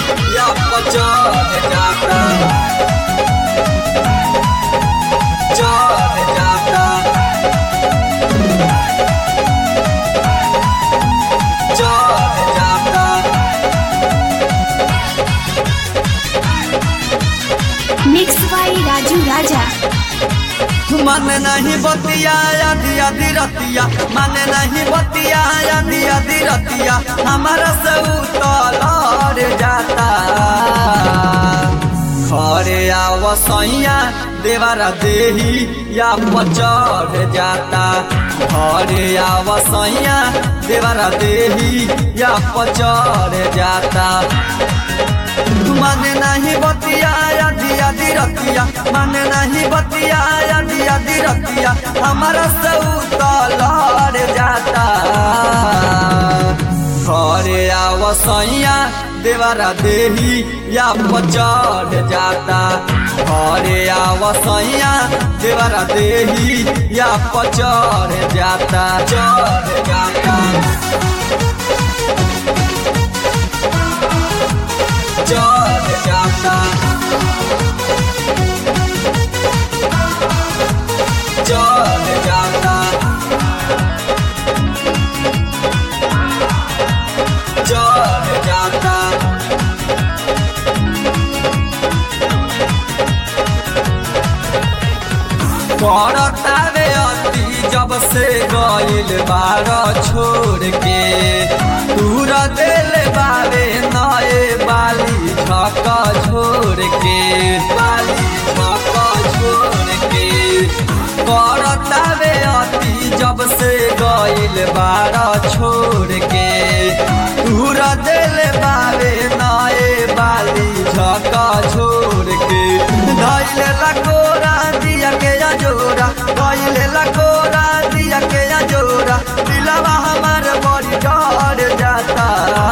या चढ़ जाता चढ़ जाता चढ़ जाता मिक्स बाई राजू राजा मन नहीं बतिया आधी आधी रतिया मन नहीं बतिया आधी आधी रतिया हमारा से उतलर जाता खरे आव सैया देवारा देही या पचढ़ जाता घरे आव सैया देवारा देही या पचढ़ जाता मन नहीं बतिया आधी आधी रतिया मन नहीं बतिया आधी आधी रतिया हमारा से उतलर जाता घरे आव सैया देवारा देही या पचढ़ जाता घरे आव सैया देवारा देही या पचढ़ जाता चढ़ जाता चढ़ जाता चढ़ जाता चढ़ जाता पड़तावे अति जब से गइल बार छोड़ के दूर दिल बारे नए बाली झक छोड़ के बाली झक छोड़ के पड़तावे अति जब से गइल बार छोड़ के दूर दिल बारे नए बाली झक छोड़ के धैल लकोरा दिया के जोरा धैल लकोरा दिया के जोरा दिलवा हमार बड़ी डर जाता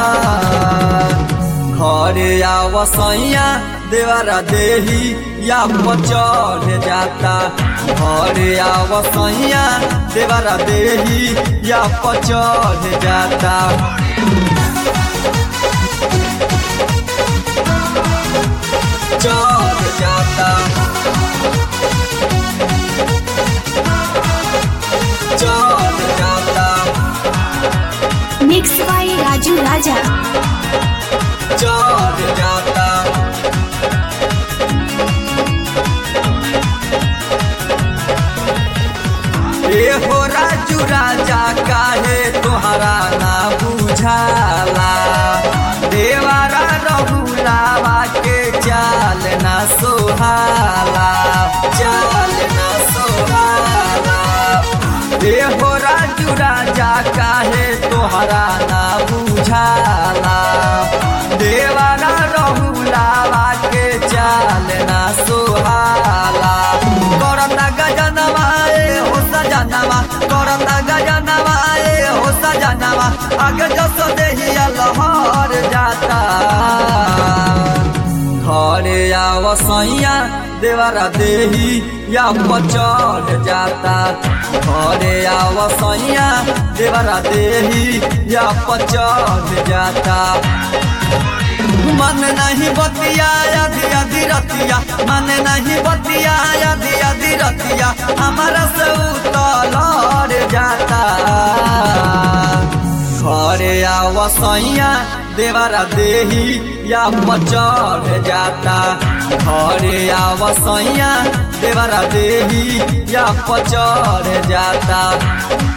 घरे आव सैया देवारा देही या पचढ़ जाता घरे आव सैया देवारा देही या पचढ़ जाता चढ़ जाता चढ़ जाता मिक्स बाई राजू राजा चढ़ जाता ए हो राजू राजा काहे तोहरा ना बुझाला देवारा रहुलावा के चाल ना सोहाला चाल ना सोहाला ए हो राजू राजा काहे तोहरा ना बुझाला देवारा रहुलावा के चाल ना सोहाला करता गजनवा ए हो सजनवा करता गजनवा ए हो सजनवा आगे जस देहिया लहर जाता घरे आव सैया देवारा देही या पचढ़ जाता घरे आव सैया देवारा देही या पचढ़ जाता मन नहीं बतिया आधी आधी रतिया मन नहीं बतिया आधी आधी रतिया हमारा से उतलर जाता घरे आव सैया देवारा देही या पचढ़ जाता घरे आव सैया देवारा देही या पचढ़ जाता